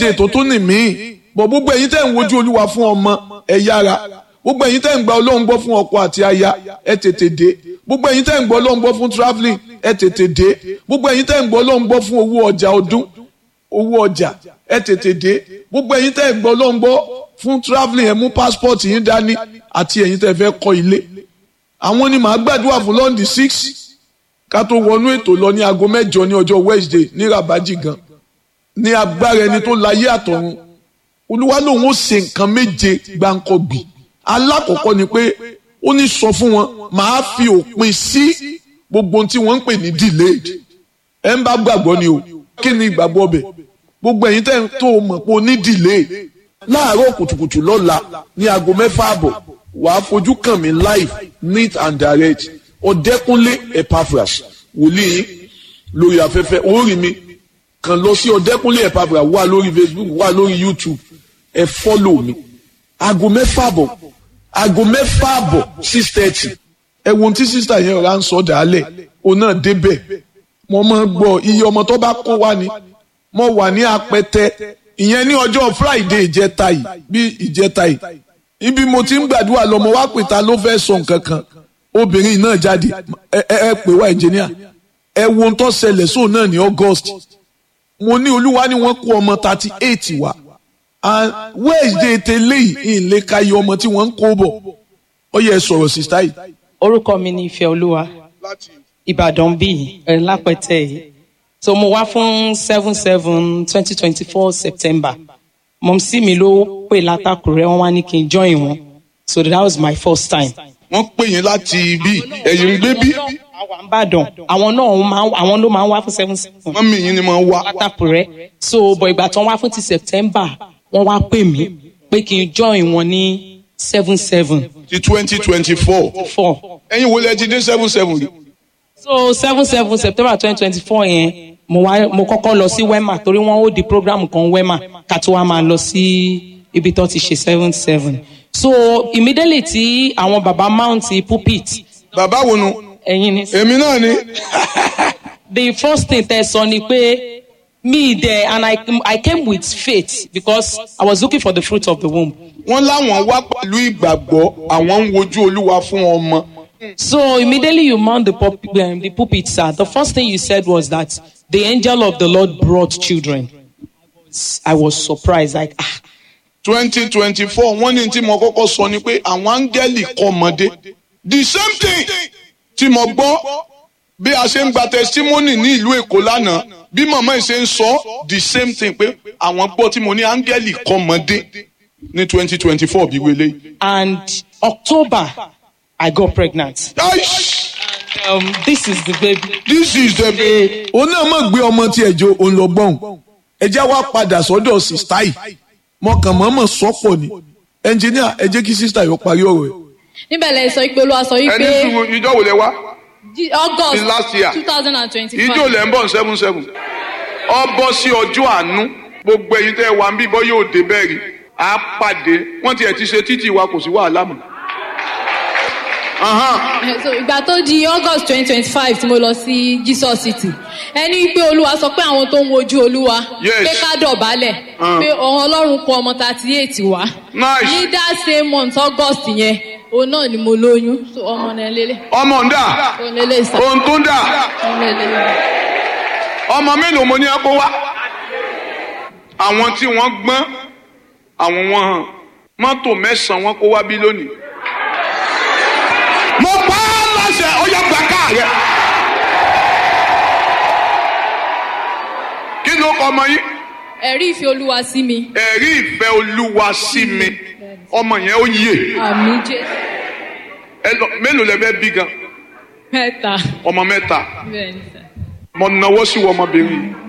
wednesday tó tún ní míì bọ̀ gbogbo ẹ̀yin tẹ́ ń wojú olúwa fún ọmọ ẹ yára gbogbo ẹ̀yin tẹ́ ń gba ọlọ́run gbọ́ fún ọkọ àti aya ẹ tètè dé gbogbo ẹ̀yin tẹ́ ń gbọ́ ọlọ́run gbọ́ fún travelling ẹ tètè dé gbogbo ẹ̀yin tẹ́ ń gbọ́ ọlọ́run gbọ́ fún owó ọjà ọdún owó ọjà ẹ tètè dé gbogbo ẹ̀yin tẹ́ ń gbọ́ ọlọ́run gbọ́ fún travelling ẹ mú passport yín dání àti ẹ̀yin tẹ́ fẹ́ kọ́ ilé àwọn ni màá gbàdúrà fún lọ́ndì six ká tó wọnú ètò lọ ní aago mẹ́jọ ní ọjọ́ wednesday ní rabaji gan ní agbára ẹni tó láyé àtọ̀run olúwa lòun ó ṣe nǹkan méje gbáǹkọ́gbì alákọ̀ọ́kọ́ ni pé ó ní sọ fún wọn màá fi òpin sí gbogbo ohun tí wọ́n ń pè ní delayed ẹ̀ ń bá gbàgbọ́ ni o kí ni ìgbàgbọ́ ọbẹ̀ gbogbo ẹ̀yin tẹ́ ń tó o mọ̀ pé o ní delay láàárọ̀ kùtùkùtù lọ́la ní aago mẹ́fà àbọ̀ wàá fojú kàn mí live neat and direct ọ̀dẹ́kúnlé epaphras wòlíì lórí afẹ́fẹ́ orí mi kàn lọ sí ọ̀dẹ́kúnlé epaphras wà lórí facebook wà lórí youtube ẹ fọ́lò mi aago mẹ́fà àbọ̀ aago mẹ́fà àbọ̀ six thirty ẹ wo ohun tí sísá yẹn rà ń sọ dàálẹ̀ òun náà débẹ̀ mo máa gbọ́ iye ọmọ tó bá kó wá ni mo wà ní apẹtẹ ìyẹn ní ọjọ́ friday ìjẹta yìí bí ìjẹta yìí ibi mo ti ń gbàdúrà lọ mo wá pè ta ló fẹ́ sọ nǹkan kan obìnrin náà jáde ẹ ẹ pè wá engineer ẹ wo ohun tó ṣẹlẹ̀ sóun náà ní august mo ní olúwa ni wọ́n kó ọmọ thirty eight wá and wednesday tẹ́lẹ̀ yìí ìlé ka iye ọmọ tí wọ́n ń kó bọ̀ ó yẹ sọ̀rọ̀ sísá yìí. orúkọ mi ni ìfẹ́ olúwa ìbàdàn bíi ẹ̀ lápẹ̀tẹ̀ yìí so mo wá fún seven seven twenty twenty four september mọ̀mísí mi ló pè látàkùrẹ́ wọn wá ní kí n join wọn so that was my first time. wọ́n pè yín láti ibi ẹ̀yìn ń gbé bí. àwọn àǹbàdàn àwọn náà máa àwọn ló máa ń wá fún seven seven wọ́n mi yín ni máa ń wá. látàkùrẹ́ so bọ̀ ìgbà tí wọ́n wá fún ti september wọ́n wá pè mí pé kí n join wọn ní seven seven ti twenty twenty four. four ẹ̀yin wo lẹ ti dé seven seven rí. so seven seven september twenty twenty four yẹn mo wá mo kọ́kọ́ lọ sí wema torí wọ́n ó di program kan wema ká tó wá máa lọ sí ibi tó ti ṣe seven seven so immediately tí àwọn baba mount pulpit bàbá wo nu. ẹ̀yin ni èmi náà ni. the first thing tẹ sọ ni pé me there and I, I came with faith because I was looking for the fruit of the womb wọ́n láwọn wá pẹ̀lú ìgbàgbọ́ àwọn ń wojú olúwa fún ọmọ. So immediately you mount the, pulp, um, the pulpit, sir. The first thing you said was that the angel of the Lord brought children. I was surprised, like, ah, twenty twenty four wọ́n ní tí mo kọ́kọ́ sọ ni pé àwọn áńgẹ́lì kọ́ ọmọdé. the same thing tí mo gbọ́ bí a ṣe ń gba testimony ní ìlú èkó lánàá bí màmá yìí ṣe ń sọ the same thing pé àwọn gbọ́ tí mo ní áńgẹ́lì kọ́ ọmọdé ní twenty twenty four bí wele. and October, I got pregnant. Um, this is the baby. this is the day. òun náà mọ̀ gbé ọmọ tí ẹ̀jọ̀ òun lọ gbọ́n ẹ jẹ́ wá padà sọ́dọ̀ sista yìí mọ̀kàn mọ̀mọ̀ sọ́pọ̀ ni ẹnjìníà ẹ jẹ́ kí sista yóò parí ọ̀rọ̀ ẹ̀. níbẹ̀ lẹ sọ pé olúwa sọ yìí ẹni pé sùn ìjọ wò lẹ wá Jí- august in last year. two thousand and ìjọ twenty-five lẹ ń bọ̀ seven seven ọ bọ́ sí ọjọ́ àánú gbogbo ẹ̀yin tẹ́ ẹ wà ń bí bọ́ yóò dé bẹ́ẹ̀ rí a pàdé wọ́n tiẹ̀ ti ṣe títì wa kò sí wàhálà mọ́. Ahan. so ìgbà tó di august twenty twenty-five tí mo lọ sí jesus city ẹni pé olúwa sọ pé àwọn tó ń wojú olúwa Yes. pé ká dọ̀bálẹ̀ Ah. pé ọ̀hún ọlọ́run kọ ọmọ thirty eight wá Nice. ní that same month august yẹn òun náà ni mo lóyún so ọmọ náà lélẹ̀ ọmọ ń dà òun lélẹ̀ sá ohun tó ń dà òun lélẹ̀ ọmọ mélòó mo ní ẹ kó wá. àwọn tí wọ́n gbọ́n àwọn wọn hàn mọ́tò mẹ́sàn-án wọn kó wá bí lónìí. mo pa á láṣẹ ó yẹ gba káà rẹ. kí ló kọ ọmọ yín. ẹ̀rí ìfẹ́ olúwa sí mi ẹ̀rí ìfẹ́ olúwa sí mi ọmọ yẹn ó yè àmì jésù ẹ lọ mélòó lẹ fẹ́ bí gan mẹ́ta ọmọ mẹ́ta bẹ́ẹ̀ ni sá. mo náwó sí wọ ọmọbìnrin yìí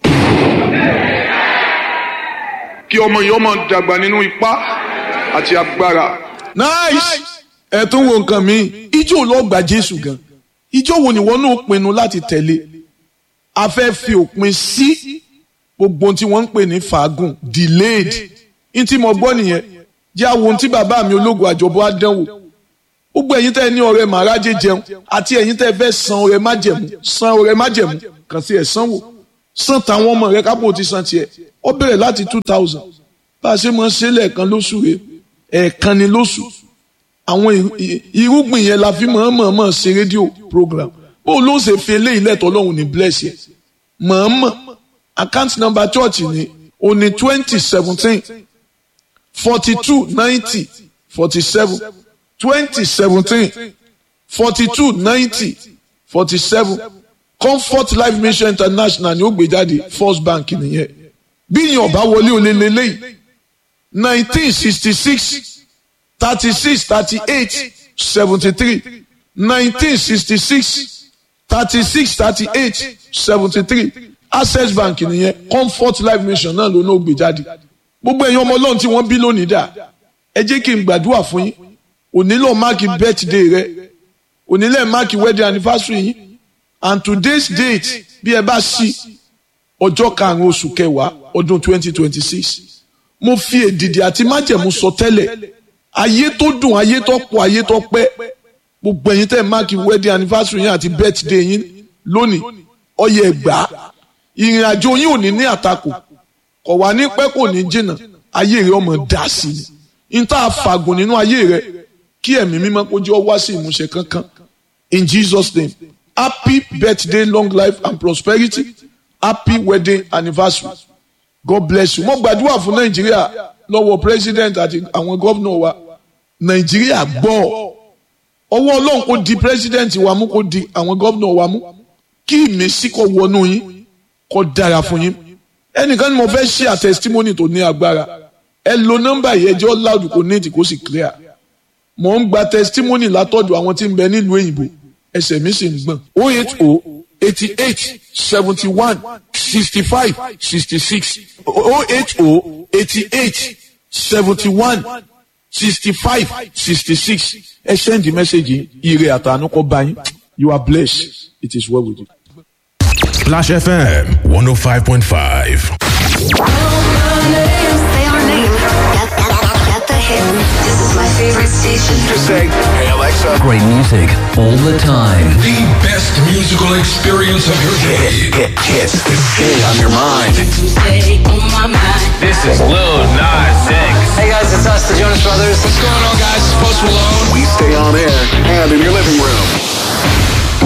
kí ọmọ yìí ọmọ dàgbà nínú ipá àti agbára. nice ẹ tún wo nǹkan mi ijó ló gba jésù gan ijó wo ni wọn náà pinnu láti tẹ̀lé a fẹ́ fi òpin sí gbogbo ohun tí wọ́n ń pè ní fàágùn delayed ní tí mo gbọ́ nìyẹn jẹ́ àwọn ohun tí bàbá mi ológun àjọbọ á dánwò gbogbo ẹ̀yin tẹ́ ẹ ní ọrẹ màrájẹ jẹun àti ẹ̀yin tẹ́ ẹ fẹ́ san ọrẹ májẹ̀mú san ọrẹ májẹ̀mú kàn sí ẹ̀ sanwó san tàwọn ọmọ rẹ kápò ti san tiẹ̀ ó bẹ̀rẹ̀ láti two thousand bá a ṣe máa ń ṣe lẹ́ẹ̀kan lóṣù rẹ ẹ̀ẹ̀kan ni lóṣù àwọn irúgbìn yẹn la fi mọ̀ọ́mọ̀ ṣe rédíò program bó ló ṣe fi eléyìí lẹ́tọ̀ ọlọ́run ní bless yẹ mọ̀ọ́mọ̀ account number church ni o ní twenty seventeen forty two ninety forty seven twenty seventeen forty two ninety forty seven comfort life mission international ni ó gbé jáde first bank nìyẹn bí yẹn ọba wọlé olè lélẹ́yìí nineteen sixty six thirty six thirty eight seventy three nineteen sixty six thirty six thirty eight seventy three access bank nìyẹn comfort life mission náà ló náà gbé jáde gbogbo ẹ̀yin ọmọ ọlọ́run tí wọ́n bí lónìí dà ẹ jẹ́ kí n gbàdúrà fún yín onílò máàkì birthday rẹ onílẹ̀ máàkì wedding anniversary yín and today's date bí ẹ bá sí ọjọ́ karùn-ún oṣù kẹwàá ọdún twenty twenty six mo fi èdìdì àti májẹ̀mú sọ tẹ́lẹ̀ ayé tó dùn ayé tó pọ̀ ayé tó pẹ́ gbogbo ẹ̀yin tẹ́ máàkì wedding anniversary yín àti birthday yín lónìí ọyẹ ẹgbàá ìrìn àjò yín ò ní ní àtakò kò wá ní pẹ́ kò ní jìnnà ayé rẹ ọmọ dà sí ni n tá a fàgùn nínú ayé rẹ kí ẹ̀mí mímọ́ kó jẹ́ ọ wá sí ìmúṣẹ kankan in Jesus name happy birthday long life and prosperity happy wedding anniversary God bless you mo gbàdúrà fún Nàìjíríà lọ́wọ́ president àti àwọn gómìnà wa Nàìjíríà gbọ́ ọwọ́ Ọlọ́run kò di president wa mú kò di àwọn gómìnà wa mú kí ìmísí kó wọnú yín kó dára fún yín ẹnìkan ni mo fẹ́ ṣe à testimony tó ní agbára ẹ lo nọ́mbà yìí ẹjọ́ loud kò ní ètì kó sì clear mo ń gba testimony látọ̀dọ̀ àwọn tí ń bẹ nílùú òyìnbó ẹsẹ̀ mi sì ń gbọ̀n o eight o eighty eight seventy one sixty five sixty six o eight o eighty eight seventy one sixty five sixty six ẹ send the message ire àtànú kọ bá yín you are blessed it is well with you. Splash FM 105.5. Say our name. Get, get, get the hit. This is my favorite station. Just say, hey Alexa. Great music all the time. The best musical experience of your day. Hit, hits, stay on your mind. This is Lil Nas X. Hey guys, it's us, the Jonas Brothers. What's going on, guys? It's Post Malone. We stay on air and in your living room.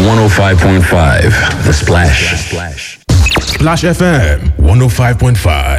105.5 The Splash. Splash FM 105.5.